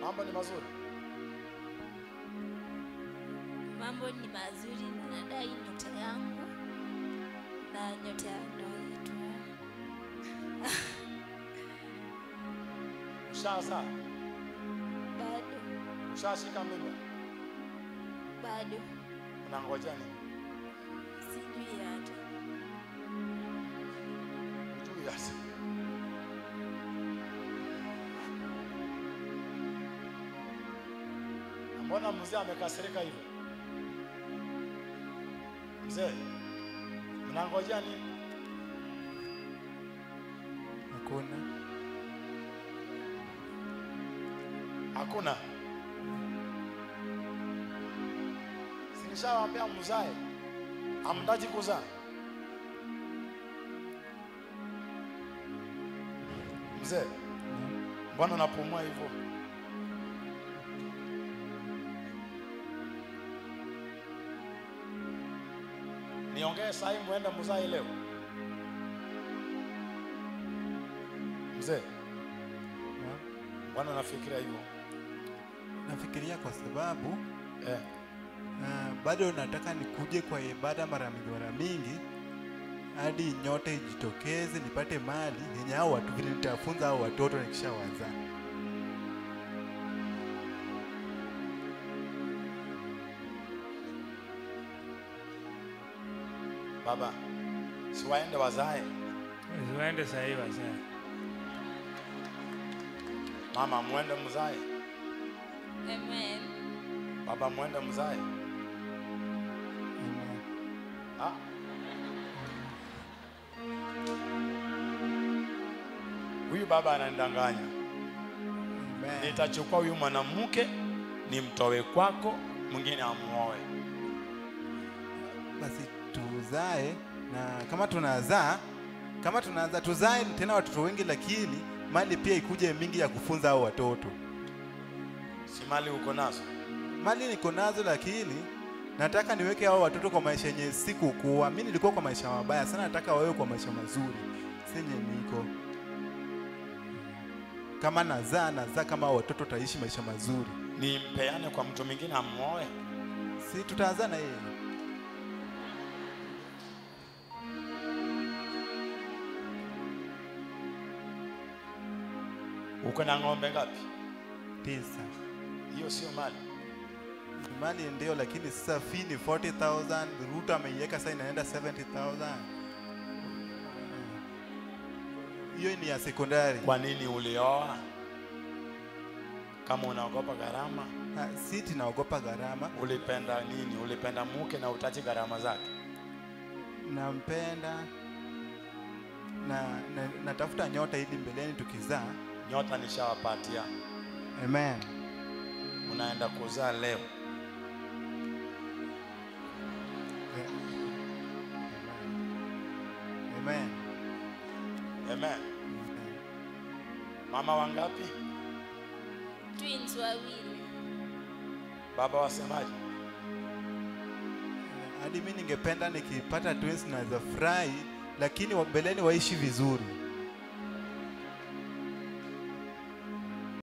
mambo ni mazuri. Mambo ni mazuri, nadai nyota yangu na nyota ya ndoa yetu. Ushazaa? Bado Ushashika mimba? bado Unangoja nini? sijui hata. Ujui hasa. Na Mbona mzee amekasirika hivyo? Mzee, mnangojea nini? Hakuna. Hakuna. Sinishawaambia mzae, hamtaji kuzaa. Mzee, mbona unapumua hivyo? Niongee sahi, muende mzae leo. Mzee, Na- mbona unafikiria hivyo? Nafikiria kwa sababu Eh, uh, bado nataka nikuje kwa ibada mara mingi mara mingi hadi nyote ijitokeze nipate mali yenye hao watu vile nitafunza hao watoto nikishawazaa. baba, si waende wazae. Usiwaende sahii wazee. Mama, muende mzae. Amen. Baba, muende mzae. Amen. Ah. Huyu baba ananidanganya. Amen. Nitachukua huyu mwanamke nimtoe kwako, mwingine amuoe. Basi tuzae na kama tunazaa kama tunazaa tuzae tena watoto wengi, lakini mali pia ikuje mingi ya kufunza hao watoto. Si mali uko nazo? Mali niko nazo, lakini nataka niweke hao watoto kwa maisha yenye sikukuwa. Mimi nilikuwa kwa maisha mabaya sana, nataka wawe kwa maisha mazuri senye niko. Kama nazaa nazaa kama hao watoto taishi maisha mazuri, Nimpeane kwa mtu mwingine amuoe? si tutazaa na yeye. Uko na ng'ombe ngapi? Tisa Hiyo sio mali. mali ndio, lakini sasa fee ni 40,000 Ruto ameiweka sasa inaenda 70,000 hiyo ni ya sekondari. Kwa nini ulioa? Kama unaogopa gharama, Ah, Si tunaogopa gharama, ulipenda nini? Ulipenda mke na utachi gharama zake. nampenda na, na natafuta nyota ili mbeleni tukizaa. Nyota nishawapatia, Amen. unaenda kuzaa leo. Amen. Amen. Mama wangapi? Twins wawili. Baba wasemaje? Hadi mimi ningependa nikipata twins naweza furahi, lakini wa- mbeleni waishi vizuri.